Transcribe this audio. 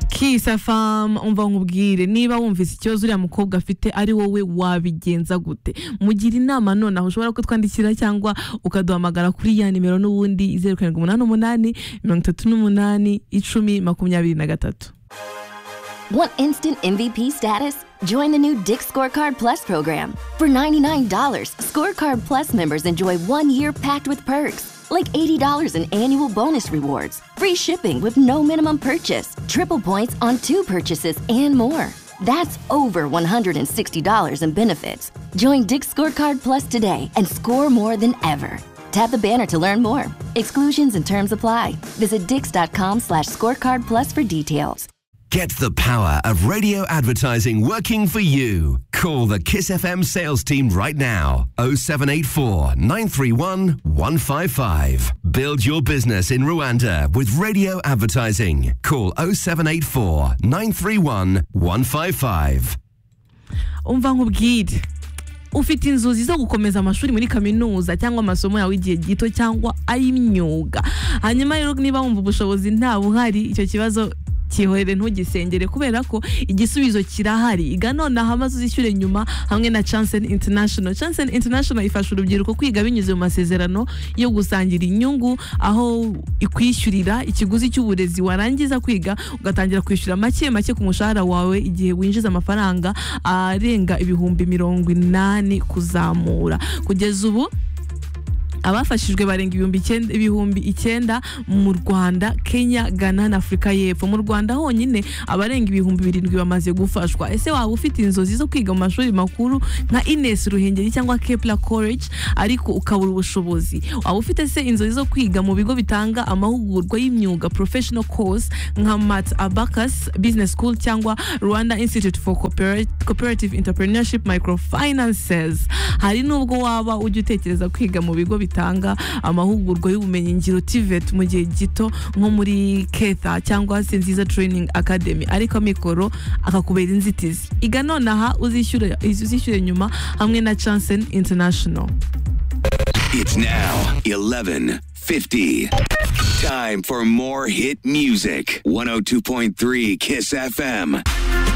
kisa famu umva nkubwire niba wumvise ikibazo uriya mukobwa afite ari wowe wabigenza gute mugira inama nonaho ushobora kutwandikira cyangwa ukaduhamagara kuri ya nimero n'ubundi zeru karindwi umunani umunani mirongo itatu n'umunani icumi makumyabiri na gatatu Want instant MVP status? Join the new Dick's Scorecard Plus program. For $99, Scorecard Plus members enjoy one year packed with perks, like $80 in annual bonus rewards, free shipping with no minimum purchase, triple points on two purchases, and more. That's over $160 in benefits. Join Dick's Scorecard Plus today and score more than ever. Tap the banner to learn more. Exclusions and terms apply. Visit dix.com slash scorecard plus for details. Get the power of radio advertising working for you. Call the Kiss FM sales team right now. 0784 931 155. Build your business in Rwanda with radio advertising. Call 0784 931 155. umva nkubwire ufite inzozi zo gukomeza amashuri muri kaminuza cyangwa amasomo yawe igihe gito cyangwa ay'imyuga hanyuma rero niba wumva ubushobozi nta buhari icyo kibazo kihorere ntugisengere kubera ko igisubizo kirahari iga nonaha maze uzishyure nyuma hamwe na Chansen International Chansen International ifasha urubyiruko kwiga binyuze mu masezerano yo gusangira inyungu aho ikwishyurira ikiguzi cy'uburezi warangiza kwiga ugatangira kwishyura make make ku mushahara wawe igihe winjiza amafaranga arenga ibihumbi mirongo inani kuzamura kugeza ubu abafashijwe barenga ibihumbi icyenda ibihumbi icyenda mu rwanda kenya ghana na afurika y'epfo mu rwanda honyine abarenga ibihumbi birindwi bamaze gufashwa ese waba ufite inzozi zo kwiga mu mashuri makuru nka ines ruhengeri cyangwa kepla college ariko ukabura ubushobozi waba ufite se inzozi zo kwiga mu bigo bitanga amahugurwa y'imyuga professional course nka mat abacus business school cyangwa rwanda institute for Cooperat- cooperative entrepreneurship microfinances hari nubwo waba ujya utekereza kwiga mu bigo bitanga amahugurwa y'ubumenyingiro tivet mu gihe gito nko muri ketha cyangwa se nziza training academy ariko amikoro akakubera inzitizi iga nonaha uzishyure uzishyure nyuma hamwe na chansen international It's now 11:50. Time for more hit music. 102.3 Kiss FM.